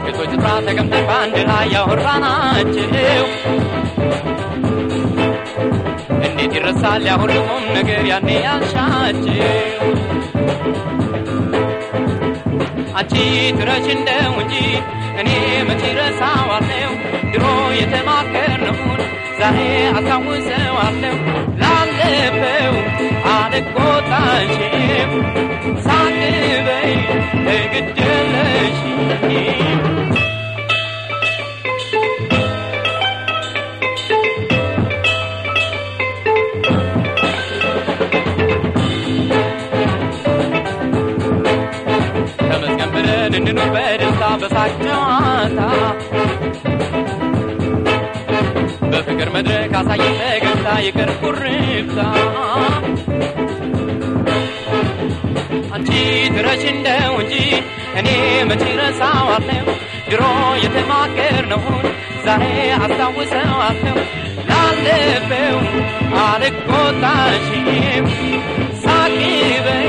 ቤቶች ስፍራ ተቀምጠን በአንድ ላይ ያወራናቸው እንዴት ይረሳል ያ ሁሉ ቁም ነገር ያኔ ያልሻቸው አንቺ ትረሽ እንደው እንጂ እኔ መቼ ረሳዋለሁ ድሮ የተማከርነውን ዛሬ አስታውሰዋለሁ ላለፈው አልቆጣሽም ሳቅበይ እግድለሽ ተመስገን ብለን እንኑር በደስታ በሳቅ ጨዋታ በፍቅር መድረክ አሳየን ፈገግታ ይቅር ኩርፍታ አንቺ ትረሽ እንደው እንጂ እኔ መቼ ረሳዋለሁ ድሮ የተማከርነውን ዛሬ አስታውሰዋለሁ ላለፈው አልቆጣሽም ሳቂ በይ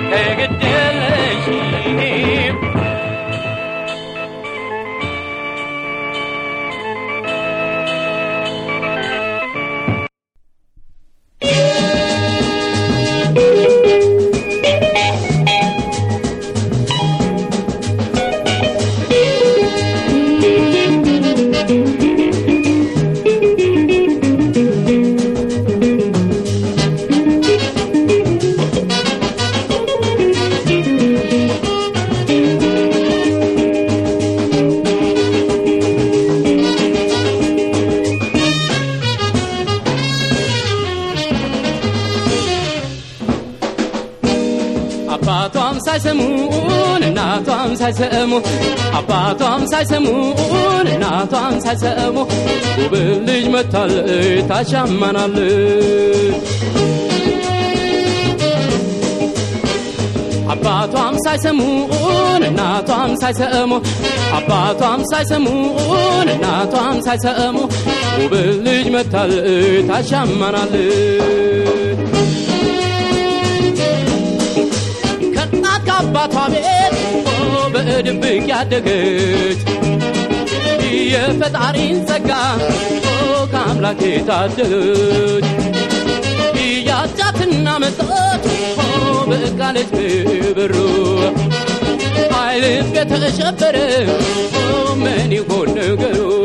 ተግደለሽም አባቷም ሳይሰሙን እናቷም ሳይሰሙ አባቷም ሳይሰሙን እናቷም ሳይሰሙ ውብ ልጅ መታለች ታሻማናለች አባቷም ሳይሰሙን እናቷም ሳይሰሙ አባቷም ሳይሰሙን እናቷም ሳይሰሙ ውብ ልጅ መታለች ታሻማናለች ከእናት ከአባቷ ቤት ኦ በድብቅ ያደገች የፈጣሪን ጸጋ ኦ ከአምላክ የታደለች ያጫትና መጣች ኦ በቃለች በበሩ አይልብ የተሸበረ ኦ ምን ይሆን ነገሩ